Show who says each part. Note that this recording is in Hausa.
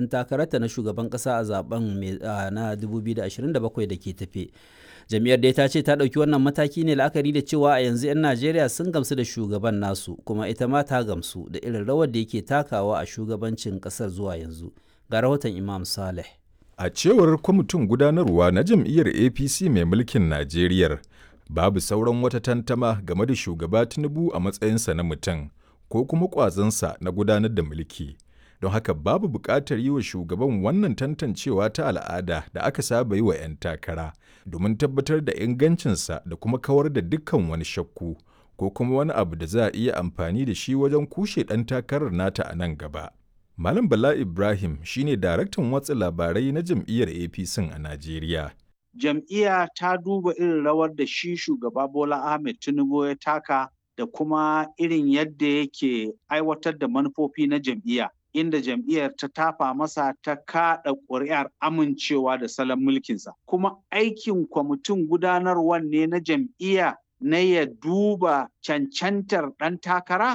Speaker 1: ɗan takararta na shugaban ƙasa a zaben na 2027 da ke tafe. Jam'iyyar dai ta ce ta ɗauki wannan mataki ne la'akari da cewa a yanzu 'yan Najeriya sun gamsu da shugaban nasu kuma ita ma ta gamsu da irin rawar da yake takawa a shugabancin ƙasar zuwa yanzu. Ga rahoton Imam Saleh.
Speaker 2: A cewar kwamitin gudanarwa na jam'iyyar APC mai mulkin Najeriya, babu sauran wata tantama game da shugaba Tinubu a matsayinsa na mutum ko kuma ƙwazonsa na gudanar da mulki. Don haka babu buƙatar yi wa shugaban wannan tantancewa ta al'ada da aka saba yi wa 'yan takara domin tabbatar da ingancinsa da kuma kawar da dukkan wani shakku ko kuma wani abu da za a iya amfani da shi wajen kushe ɗan takarar nata a nan gaba. Malam Bala Ibrahim shine daraktan watsa labarai na jam'iyyar APC a Najeriya.
Speaker 3: Jam'iyya ta duba irin rawar da shi shugaba Bola Ahmed Tinubu ya taka da kuma irin yadda yake aiwatar da manufofi na jam'iyya. Inda jam'iyyar ta tafa masa ta kaɗa ƙuri'ar amincewa da salon mulkinsa. Kuma aikin kwamitin gudanarwar ne na jam'iyya na ya duba cancantar ɗan takara